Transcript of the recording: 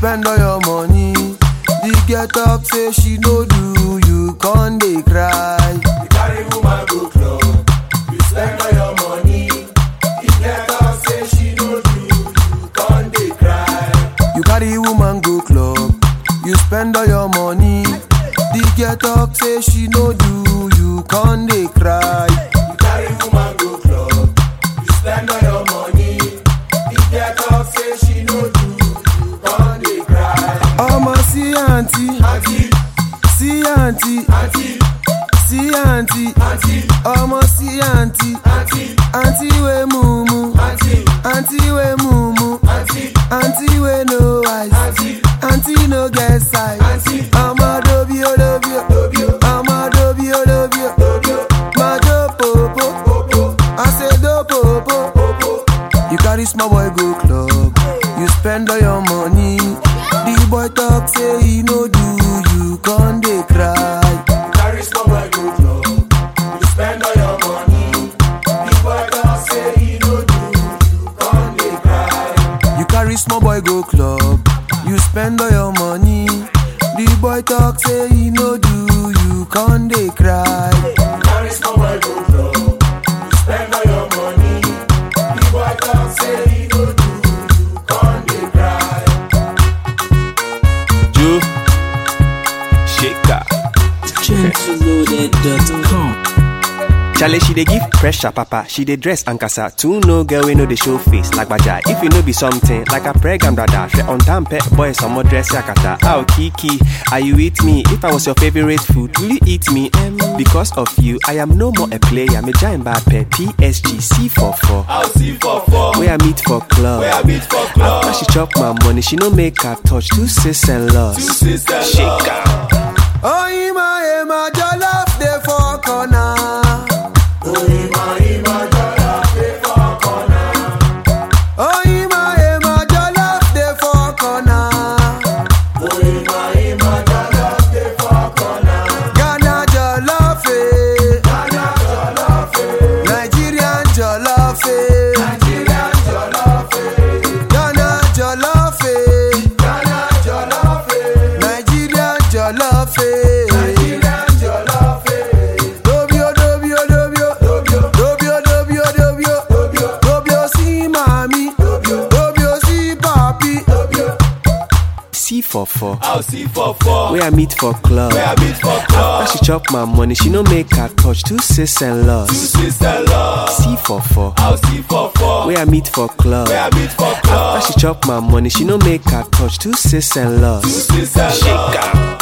spend all your money. The girl talk say she no do, you con dey cry. You carry woman go club, you spend all your money. The girl talk say she no do, you con dey cry. You carry woman go club, you spend all your money. The girl talk say she no do, you con dey cry. You carry woman go club, you spend all your money. The girl talk say she no do, you con dey cry. Ọmọ sí àǹtí, Auntie, sí àǹtí, auntie, sí àǹtí, auntie, ọmọ sí àǹtí, auntie, àǹtí wey mumu, auntie, àǹtí wey mumu, auntie, àǹtí wey no eyes, auntie, àǹtí no get size. auntie. Ọmọ dobi o dobi o, Dobi o, ọmọ dobi o dobi o, dobi o, máa jó pòpò, popo, I say do pòpò. popo. You carry small boy go club, you spend all your money. The boy talk say he no do, you con dey cry. You carry small boy go club, you spend all your money. The boy talk say he no do, you con dey cry. You carry small boy go club, you spend all your money. The boy talk say he no do, you con dey cry. You carry small boy go club, you spend all your money. The boy talk say he no do, you con dey cry. Joe Shaker. gentleloaded.com. Charlie, she dey give pressure, papa. She dey dress and casa. Two no girl we know dey show face like baja. If you know be something like a pregnant brother, she on time pet boy some more dress yakata. Ow Kiki, are you with me? If I was your favorite food, will you eat me? Em, because of you, I am no more a player. Me giant bad pet PSG C44. I'll see for four. Where I meet for club. Where I meet for club. After she chop my money, she no make her touch two sis and loss. Two sisters. Shaker. Oh, Ima, Ima, jollof dey for corner. Oh, Ima, Ima, jollof dey for corner. Ghana jollof, eh. Nigerian jollof, eh. Ghana jollof, eh. Nigerian jollof, eh. Dobio, dobio, dobio. Dobio, dobio, dobio. Dobio si mami. Dobio si papi. C44. I'll see for four. Where I meet for club. Where I meet for club. After she chop my money, she no make her touch two sis and Two loss. sister love. C44. I'll see for four. Where I meet for club. Where I meet for club. After she chop my money, she no make her touch two sis and Two loss. sister love. Shaker.